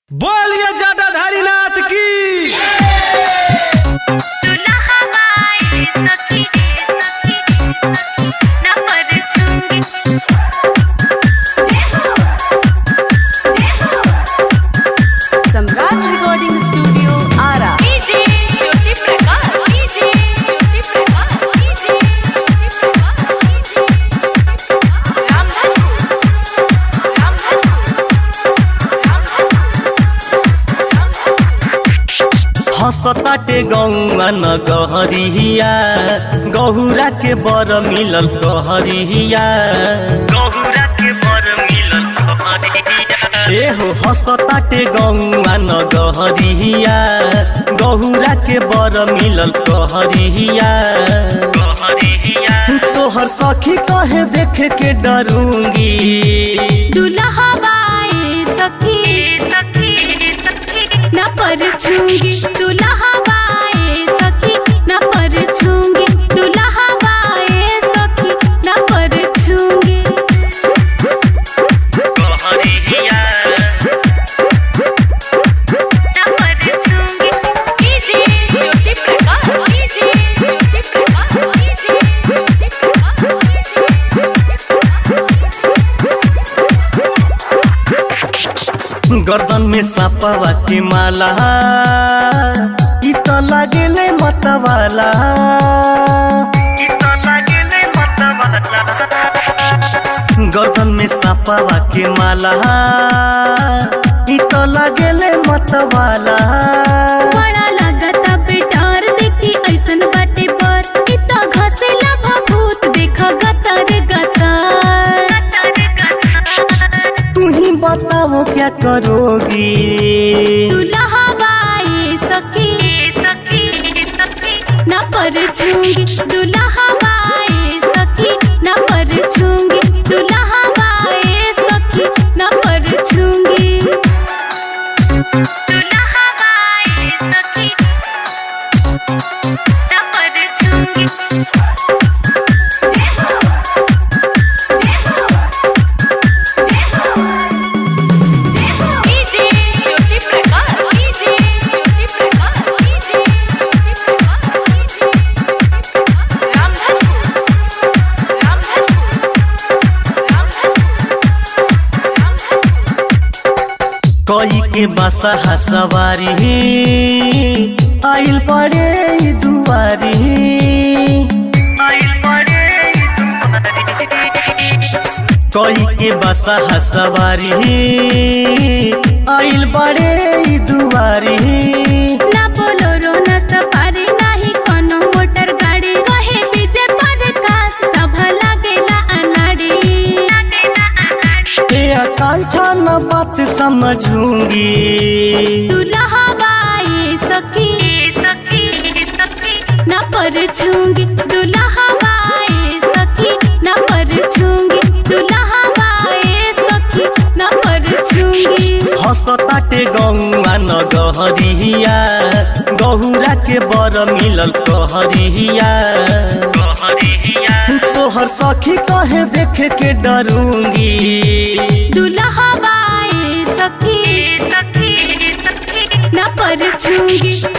बोलिए जटाधारी नाथ की Samrat recording studio Arrah हसताटे गौआ न गहरिया गहुरा के बर मिलल कहरिया गहुरा के बर मिलल कहरिया ए हो हसताटे गौआ न गहरिया गहुरा के बर मिलल कहरिया कहरिया तोहर सखी कहे देखे के डरूंगी दुल्हा बाए सखी सखी सखी न पर छूंगी दुल्हा बाए सखी न पर छूंगी दुल्हा बाए सखी न पर छूंगी कहरिया न पर छूंगी कीजिए ज्योति प्रकाश कीजिए ज्योति प्रकाश कीजिए ज्योति गर्दन में सापवा के माला इ त लागेले मतवाला इ त लागेले मतवाला गर्दन में सापवा के माला इ त लागेले मतवाला बड़ा लगता बेटार देखी ऐसन बाटे पर इतना घसेला भभूत देख गतर गतर तू ही बताओ क्या करोगी दुल्हा बाए सखी सखी सखी न पर छूंगी दुल्हा बाए सखी न पर छूंगी दुल्हा बाए सखी न पर छूंगी दुल्हा बाए सखी न पर छूंगी कीजिए ज्योति प्रकाश कीजिए ज्योति प्रकाश कीजिए ज्योति प्रकाश कीजिए रामधनपुर रामधनपुर रामधनपुर कई के बसा सवारी आइल पड़े ई दुआरी आइल पड़े ई दुआरी कई के बसा सवारी आइल पड़े ई दुआरी ना बोलोरो ना सफारी नाही कोनो मोटर गाड़ी कहे बीजे पर कास सब लागेला अनाड़ी ए आकांक्षा न बात समझूंगी दुल्हा बाए सखी सखी सखी ना पर छूंगी दुल्हा बाए सखी ना पर छूंगी दुल्हा बाए सखी ना पर छूंगी हसताटे गौआ न गहरिया गहुरा के बर मिलल कहरिया तोहर सखी कहे देखे के डरूंगी दुल्हा बाए सखी सखी सखी न पर छूंगी